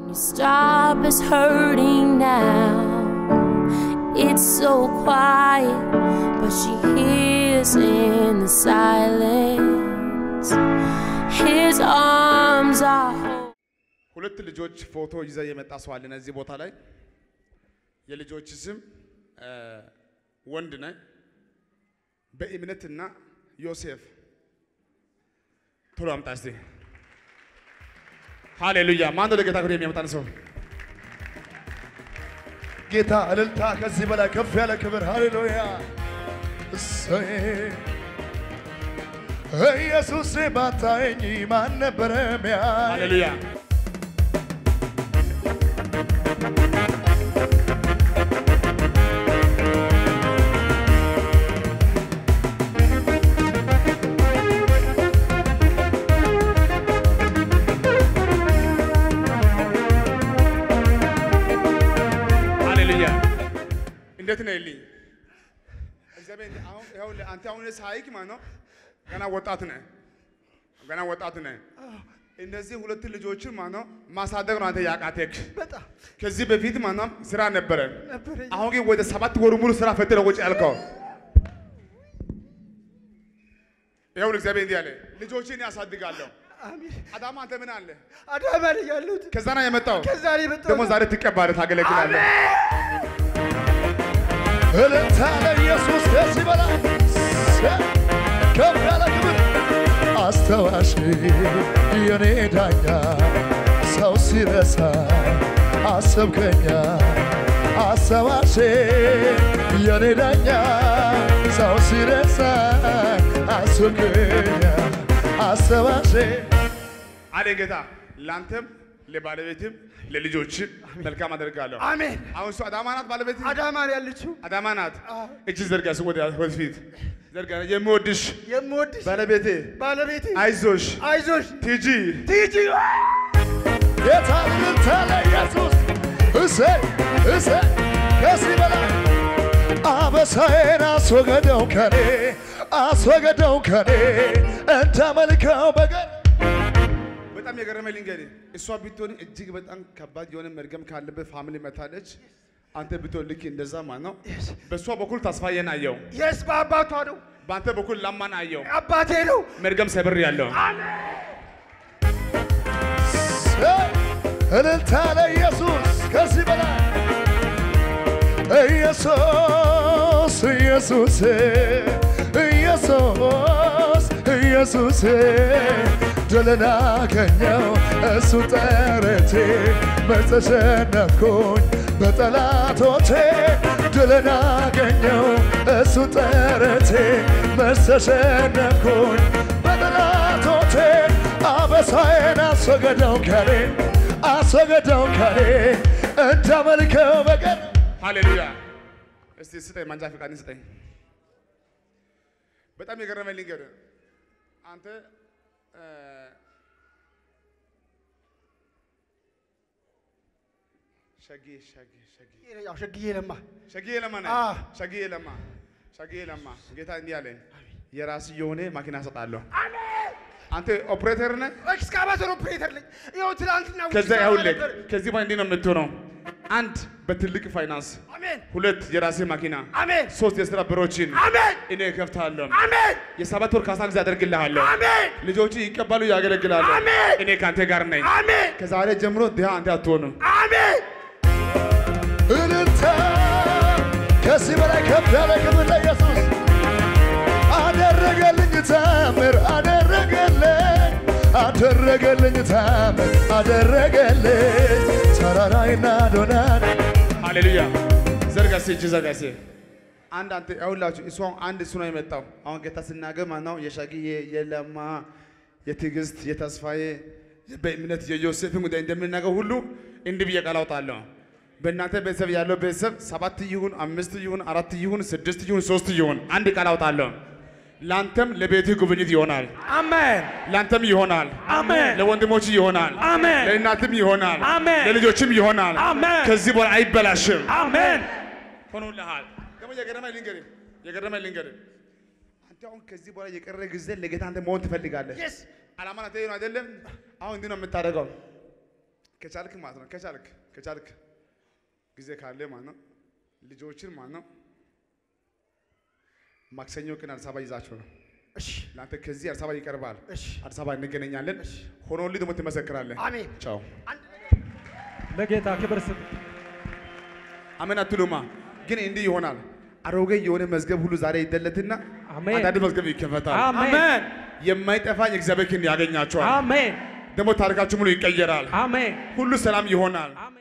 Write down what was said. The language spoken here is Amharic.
You stop us hurting now. It's so quiet, but she hears in the silence. His arms are. holding. ሁለት ልጆች ፎቶ ይዘ የመጣ ሰው አለን እዚህ ቦታ ላይ የልጆች ስም እ፣ ወንድ ነህ በእምነትና ዮሴፍ ቶሎ አምጣ እስቲ ሃሌሉያ ማን ነው ለጌታ ክብር የሚያመጣን ሰው ጌታ እልልታ ከዚህ በላይ ከፍ ያለ ክብር ሃሌሉያ እሰይ ኢየሱስ ባታየኝ ማን ነበረ ሚያይ ሃሌሉያ ሃሌሉያ እንዴት ነህ ልኝ እግዚአብሔር እንደ- አሁን ይኸውልህ አንተ አሁን ሳይክ ማለት ነው ገና ወጣት ነህ ገና ወጣት ነህ እነዚህ ሁለት ልጆችን ማለት ነው ማሳደግ ነው አንተ ያቃተክ በጣም ከዚህ በፊት ማለት ነው ስራ ነበረ ነበረኝ። አሁን ግን ወደ ሰባት ወር ሙሉ ስራ ፈትህ ነው ቁጭ ያልከው ይኸውልህ እግዚአብሔር እንዲህ አለ ልጆችን ያሳድጋለሁ አሜን አዳማ አንተ ምን አለ አዳማ ላይ ያሉት ከዛ ነው የመጣው ከዛ ላይ የመጣሁት። ደግሞ ዛሬ ትቀባለህ ታገለግላለህ እልልታ ለኢየሱስ ከዚህ በላይ ከፍ ያለ ክብር አስተዋሽ የኔ ዳኛ ሰው ሲረሳ አሰብከኛ አሰባሽ የኔ ዳኛ ሰው ሲረሳ አሰብከኛ አሰባሽ አለ ጌታ ለአንተም ለባለቤትም ለልጆችም መልካም አደርጋለሁ አሜን አሁን እሱ አዳማ ናት ባለቤት አዳማ ላይ ያለችው አዳማ ናት እጅ ዘርጋ እሱ ወደ ወደፊት ዘርጋ የምወድሽ የምወድሽ ባለቤቴ ባለቤቴ አይዞሽ አይዞሽ ቲጂ ትይጂ ጌታ እልልታ ለኢየሱስ እሰይ እሰይ ከዚህ በላይ አበሳዬን አስወገደው ከኔ አስወገደው ከኔ እንዳመልከው በቀር በጣም የገረመኝ ልንገርህ እሷ ብትሆን እጅግ በጣም ከባድ የሆነ መርገም ካለበት ፋሚሊ መታለች አንተ ብትሆን ልክ እንደዛ ማለት ነው በእሷ በኩል ተስፋዬን አየው የስ በአባቷ ነው በአንተ በኩል ላማን አየው አባቴ ነው መርገም ሰብር ያለው እልልታ ለኢየሱስ ከዚህ በላይ ኢየሱስ ኢየሱስ ኢየሱስ ኢየሱስ ድልን አገኘው እሱ ጠረቴ መተሸነፍኩኝ በጠላቶቼ ድልን አገኘው እሱ ጠረቴ መተሸነፍኩኝ በጠላቶቼ አበሳዬን አስወገደው ከኔ አስወገደው ከኔ እንዳመልከው በቀር ሃሌሉያ እስቲ ስጠኝ ማንጃ ፈቃድን ስጠኝ በጣም የገረመኝ ልንገርህ አንተ እ፣ ሸጌ ሸጌ ሸጌ ያው ሸግዬ ለማ ሸጌ ለማ ነህ? አዎ። ሸጌ ለማ ሸጌ ለማ ጌታ እንዲህ አለኝ የራስ የሆነ መኪና ሰጣለሁ አንተ ኦፕሬተር ነህ ኤክስካቫተር ኦፕሬተር ነኝ። ይኸው ትናንትና ውጭ ከዛ ሰራ ይኸውልህ ነበር። ከዚህ በኋላ እንዲህ ነው የምትሆነው አንድ በትልቅ ፋይናንስ አሜን ሁለት የራሴ መኪና አሜን ሶስት የስራ በሮችን አሜን እኔ እከፍታለሁ አሜን የሰባት ወር ካሳ ጊዜ አደርግልሃለሁ አሜን ልጆች ይቀበሉ ያገለግላሉ አሜን። እኔ ከአንተ ጋር ነኝ አሜን ከዛሬ ጀምሮ ድሃ አንተ አትሆንም አሜን። እልልታ ከዚህ በላይ ከፍ ያለ ክብር ለኢየሱስ አደረገልኝ ታምር አደረገልኝ አደረገልኝ ታምር አደረገልኝ ተራራይና ዶናን ሃሌሉያ ዘርጋሴ እጅ ዘርጋሴ አንድ አንተ ያውላችሁ እሱ አሁን አንድ እሱ ነው የመጣው አሁን ጌታ ስናገር ማለት ነው የሻግዬ የለማ የትዕግስት የተስፋዬ በእምነት የዮሴፍን ጉዳይ እንደምናገር ሁሉ እንዲህ ብዬ ቃል አውጣለሁ በእናንተ ቤተሰብ ያለው ቤተሰብ ሰባት ይሁን አምስት ይሁን አራት ይሁን ስድስት ይሁን ሶስት ይሁን አንድ ቃል አውጣለሁ ለአንተም ለቤትህ ጉብኝት ይሆናል አሜን ለአንተም ይሆናል አሜን ለወንድሞች ይሆናል አሜን ለእናትም ይሆናል አሜን። ለልጆችም ይሆናል አሜን። ከዚህ በኋላ አይበላሽም አሜን ሆኖልሃል ደግሞ የገረመኝ ልንገርህ የገረመኝ ልንገርህ አንተ አሁን ከዚህ በኋላ የቀረ ጊዜ ለጌታ አንተ መሆን ትፈልጋለህ Yes. አላማ አንተ ነው አይደለም አሁን እንዲህ ነው የምታደርገው ከቻልክ ማለት ነው ከቻልክ ከቻልክ ጊዜ ካለ ማለት ነው ልጆችን ማለት ነው ማክሰኞ ቀን አዲስ አበባ ይዛቸው ነው እሺ ለአንተ ከዚህ አዲስ አበባ ይቀርባል። እሺ አዲስ አበባ እንገናኛለን። ሆኖልህ ደግሞ ትመሰክራለህ። አሜን ቻው። ለጌታ ክብር ስጥ። አሜን አትሉማ? ግን እንዲህ ይሆናል። አሮጌ የሆነ መዝገብ ሁሉ ዛሬ ይደለትና አሜን። አንዳንድ መዝገብ ይከፈታል። አሜን። የማይጠፋ የእግዚአብሔር ክንድ ያገኛቸዋል። አሜን ደግሞ ታሪካችሁ ሙሉ ይቀየራል። አሜን ሁሉ ሰላም ይሆናል። አሜን